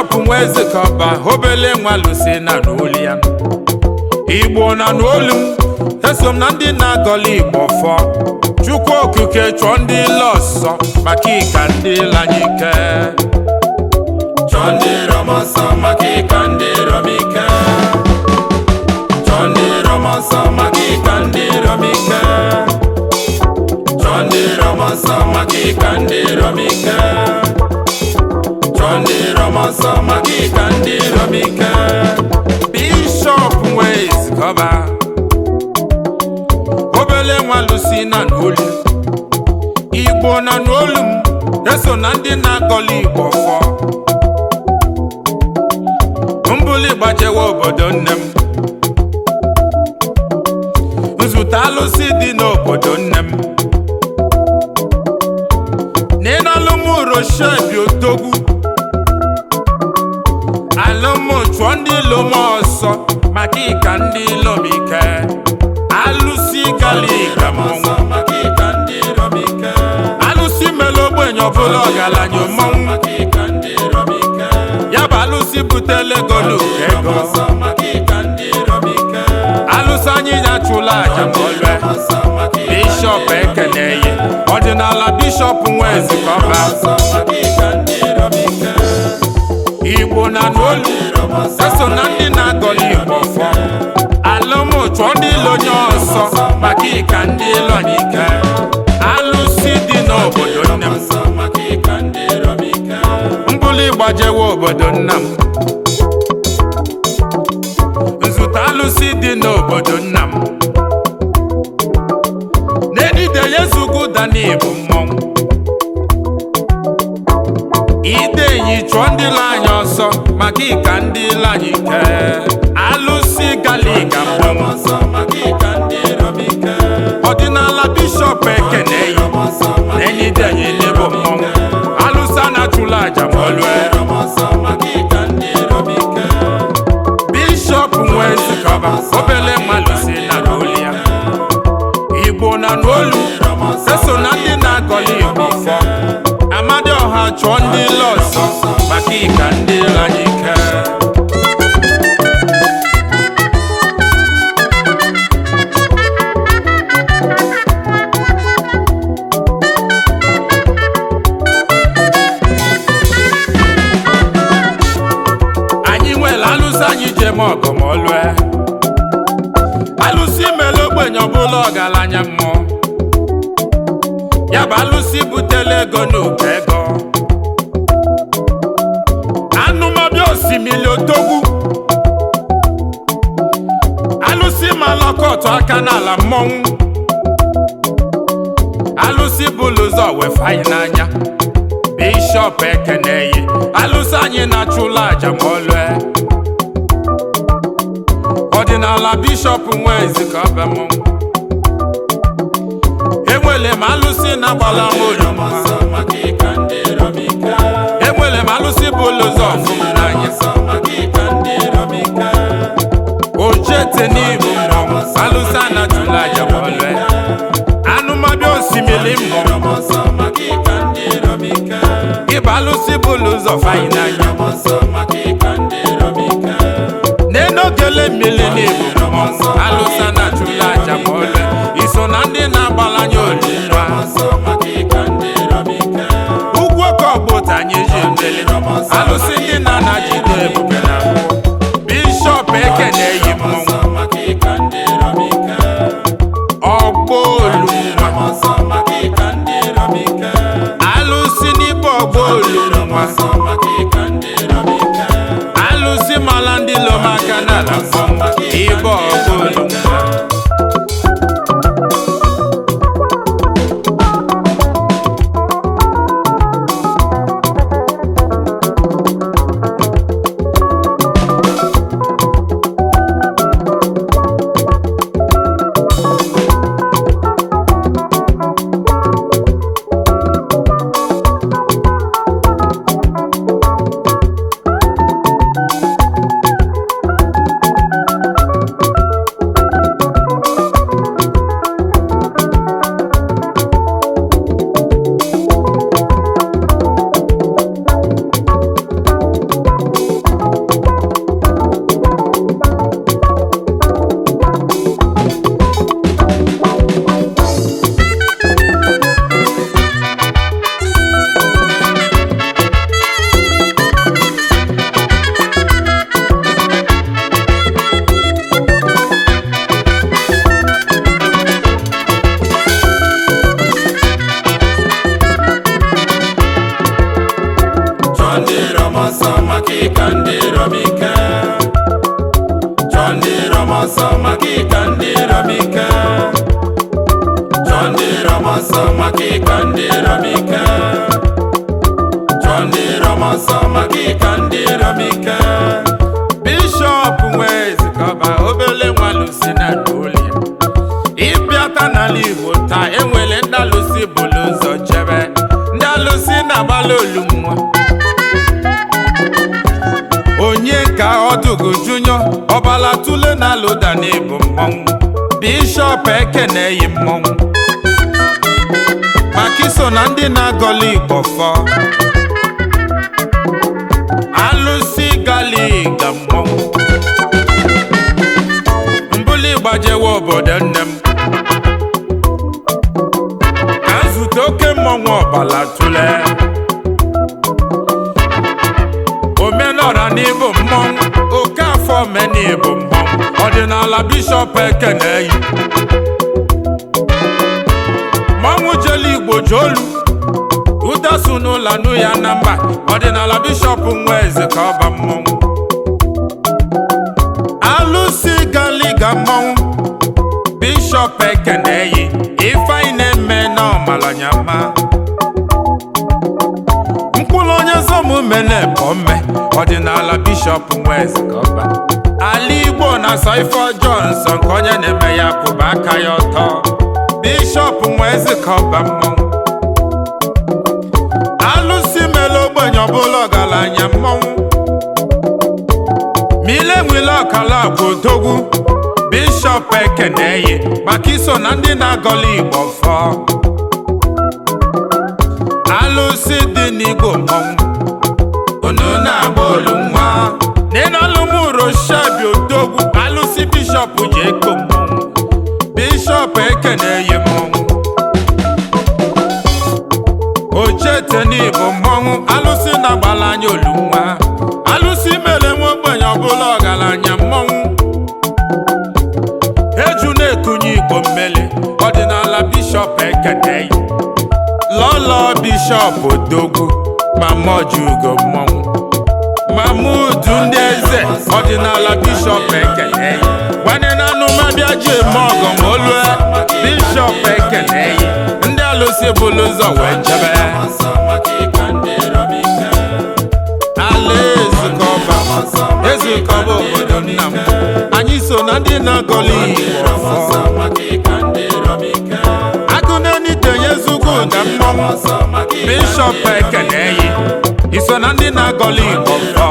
bishọp nweze kọba obele nwa lusi na n'olu ya igbo na n'olu m eso m na ndị na-agọli igbo fọ chukwu okike chọọ ndị ile ọsọ maka ịka ndị lanyike chọọ ndị rọmọsọ maka ịka ndị rọmike chọọ ndị rọmọsọ maka ịka ndị rọmike chọọ ndị rọmọsọ maka ịka ndị rọmike chọọ ndị rọmọsọ maka ịka ndị rọmike bishọp wee zikọba obele nwa lusi na n'olu igbo na n'olu m eso na ndị na-agọli igbo fọ mbuli gbajewa obodo nne m nzute alụsị dị n'obodo nne m n'ịnalụmụ roshebi otogwu alụmụ chụọ ndị ilom ọsọ maka ịka ndị ilom ike alụsị galiga mmọnwụ alụsị mere ogbenye ọbụla ọgaranya mmọnwụ ya bụ alụsị butele golu ego alụsị anyị nyachụla aja ma olue bishọp ekeneyi ọdịnala bishọp nwezikọba igbo na n'olu eso na ndị na-agọli igbo fọ alụmụchọ ndị ilonye ọsọ maka ịka ndị ilonyike alụsị dị n'obodo nne m mbuli gbajewa obodo nna m nzute alụsị dị n'obodo nna m n'edide yezugu dani bụ mmọnwụ ide enyi chụọ ndị ile anya ọsọ maka ịka ndị ile anyị ike alụsị galiga mmọnwụ ọdịnala bishọp ekeneyi n'enide enyi n'ebo mmọnwụ alụsị anachụla aja ma olue bishọp nwezikọba obele mmalụsi na n'olu ya igbo na n'olu eso na ndị na-agọli igbo fọ amadioha chụọ ndị ile ọsọ maka ịka ndị ile anyị ike anyị nwere alụsị anyị jem ọgụ ma olue alụsị mere ogbenye ọbụla ọgaranya mmụọ ya bụ alụsị butela ego n'ụkọ ego anụmọbịa osimiri otogwu alụsị malọkọtụ aka n'ala mmọnwụ alụsị bụlụ ụzọ wefe anyị n'anya bishọp ekeneyi alụsị anyị na-achụla aja ma olue ọdịnala bishọp nwezi ka ọba mmọnwụ enwere m alụsị na-agbala m oroma enwere m alụsị bụ ụlọ ụzọ ọfụm n'anya ojete n'ibu mmọnwụ alụsị anatụla aja ma olue anụmọbịa osimiri mmọnwụ ịba alụsị bụ ụlọ ụzọ fanyị n'anya n'enogele mmiri n'ibu mmọnwụ alụsị anatụla aja ma olue iso na ndị na-agbalanye olilwa ugwu oke ọgbụta anyị ji emeli alụsị ndị na-ana jide ebube na mbụ bishọp ekeneyi mmọnwụ ọgbọ olunwa alụsị n'ibe ọgbọ olunwa alụsị mala ndị lomaka n'ala mmọnwụ ibe ọgbọ olunwa rọmọsọ maka ịka ndị rọmike chọọ ndị rọmọsọ maka ịka ndị rọmike bishọp nwezikọba obele nwalusi na n'ụlọ ịbịata n'ala igbo taa enwere ndị alụsị bụlụ ụzọ chebe ndị alụsị na-agbalị olu nwa onye ka ọdụgụ junyo ọbala tule na alụda n'ịbụ mmọnwụ bishọp ekeneghị mmọnwụ maka iso na ndị na-agọli igbo fọ alụsị galiga mmọnwụ mbuli gbajewe obodo nne m ka nzute oke mmọnwụ ọbala tule omenọra n'ịbụ mmọnwụ oke afọ mena ịbụ mmọnwụ ọdịnala bishọp ekeneyi mmọnwụ jelu igbo jolu udasu n'ụlọ nụ ya na mba ọdịnala bishọp nwa eze ka ọba mmọnwụ alụsị galiga mmọnwụ bishọp ekeneyi ifeanyị na-eme n'ọmalanyama mkpụrụ onye zomume na-ebo mme ọdịnala bishọp nwa eze ka ọba ala igbo na-asọ ife ọjọọ nsọ nke onye na-eme ya kwụba aka ya ọtọ bishọp nwa eze ka ọba mmọnwụ alụsị mere ogbenye ọbụla ọgaranya mmọnwụ mile nwile ọkala bụ odogwu bishọp ekeneyi maka iso na ndị na-agọli igbo fọ alụsị dị n'igbo mmọnwụ unu na-agba olu nwa n'ịnalụmụroshabi odogwu alụsị bishọp ji eko mmọnwụ bishọp ekeneyi mmọnwụ ochete n'ịbụ mmọnwụ alụsị na-agbala anya olu nwa alụsị mere nwa ogbenye ọbụla ọgaranya mmọnwụ eju na-ekunye igbo mmeli ọdịnala bishọp ekeneyi lọlọ bishọp odogwu ma mọjugo mmọnwụ mamudu ndị eze ọdịnala bishọp ekeneyi gbanye na anụmabịa ji eme ọgọ ma olue bishọp ekeneyi ndị alụsị bụlụ ụzọ wee jebe ala ezukọba ezukọba obodo nna m anyị so na ndị na-agọli igbo ọfọ agụ na-enitenye zugwu ụda mmọnwụ bishọp ekeneyi iso na ndị na-agọli igbo fọ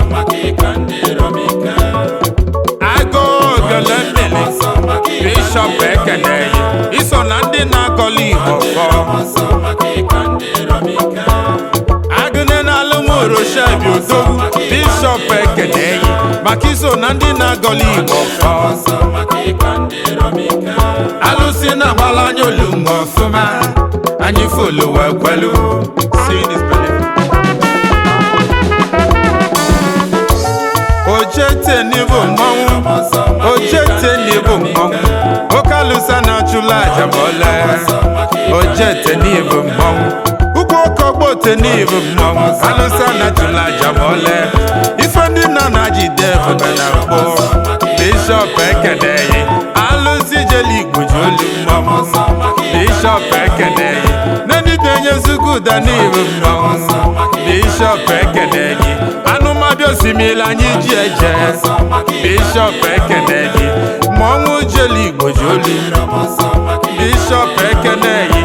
agụ ogele mmiri bishọp ekeneyi iso na ndị na-agọli igbo fọ agụne na alụmoroshebi odogwu bishọp ekeneyi maka iso na ndị na-agọli igbo fọ alụsị na-agbala anya olumgbe ọfụma anyị folo wee kwelu See this belly. ojete n'ịbụ mmọnwụ ojete n'ịbụ mmọnwụ oke alụsa na-achụla aja ma ole ojete n'ịbụ mmọnwụ ugwu oke ọgbote n'ịbụ mmọnwụ alụsa na-achụla aja ma ole ife ndị nna na-ajide ebube na mkpụ bishọp ekeneyi alụsị jeli igbo ji olu mmọnwụ bishọp ekeneyi na-enitenye nzukọ ụda n'ịbụ mmọnwụ bishọp ekeneyi anụmabịa osimiri anyị ji eje bishọp ekeneyi mmọnwụ jeli igbo ji olu bishọp ekeneyi